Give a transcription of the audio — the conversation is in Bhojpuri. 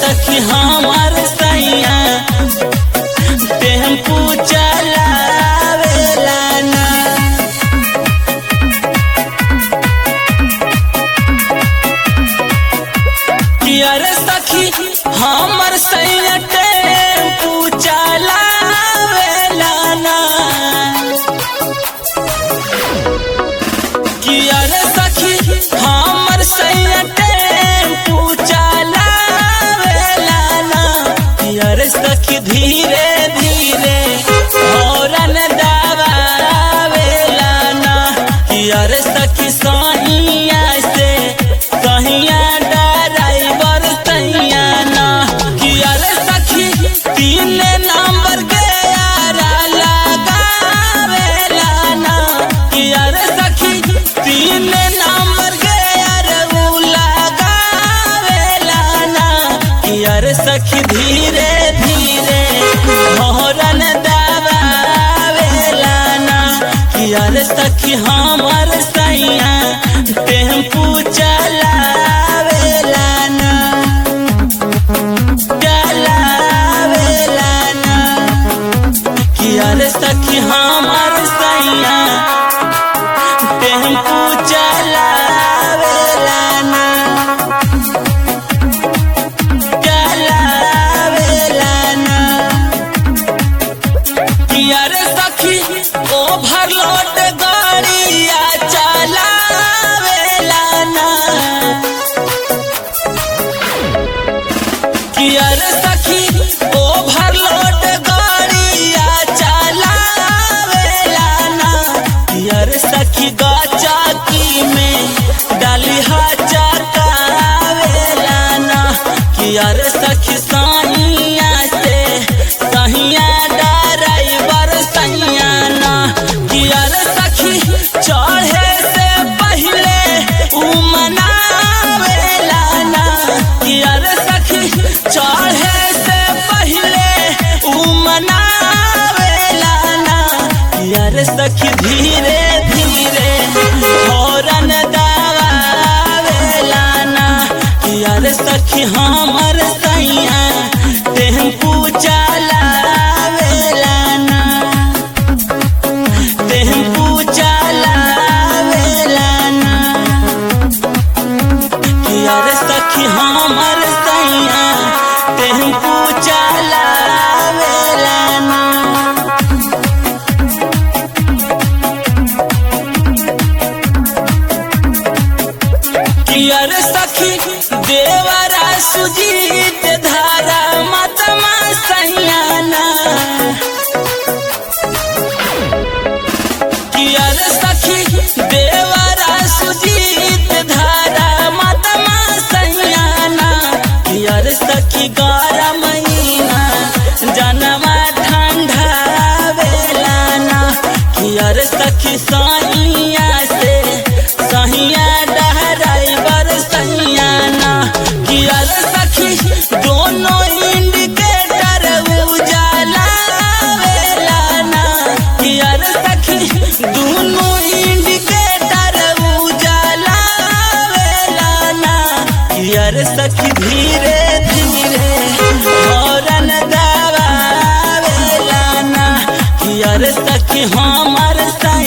सखी हमार सैया टेम्पू चलावेला ना कि अरे सखी हमर सैया टेम्पू चलावेला ना कि अरे सखी हमर सैया टेम्पू चलावेला ना कि अरे सखी धीरे धीरे हौरन दबावेला ना कि अरे सखी सहिया से कहिया ड्राइवर तैया ना कि अरे सखी तीन नंबर के यारा लगावेला ना कि अरे सखी तीन नंबर के यार उ लगावेला ना कि अरे सखी धीरे धीरे मोहरन दबावेला ना कि अरे सखी हमर सैया टेम्पू चलावेला ना चलावेला ना कि अरे सखी हमर सैया टेम्पू चलावेला ना चलावेला ना कि अरे सखी ओवरलोड गाड़िया चलावेला ना कि अरे सखी ओवरलोड गाड़िया चलावेला ना कि अरे सखी गाचाकी में डालिहा चकावेला ना कि अरे सखी साइया से सहिया ड्राइवर सैया ना कि अरे सखी चढ़े से पहले उ मनावेला ना कि अरे सखी चढ़े से पहले उ मनावेला ना कि अरे सखी धीरे धीरे हौरन दबावेला ना कि अरे सखी हमर सैया टेम्पू चलावेला ना टेम्पू चलावेला ना कि अरे सखी हमर सैया टेम्पू चलावेला ना कि अरे सखी देवरा सुजीत धारा मतमा सैयाना कि अरे सखी देवरा सुजीत धारा मतमा सैयाना कि अरे सखी गारा महीना जनवा ठंडा बेलाना कि अरे सखी साइया से सहिया ड्राइवर सैयाना कि अरे सखी दोनों इंडिकेटर उजाला वेलाना कि अरे सखी दोनों इंडिकेटर उजाला वेलाना कि अरे सखी धीरे धीरे हौरन दबावेला ना कि अरे सखी हमर सा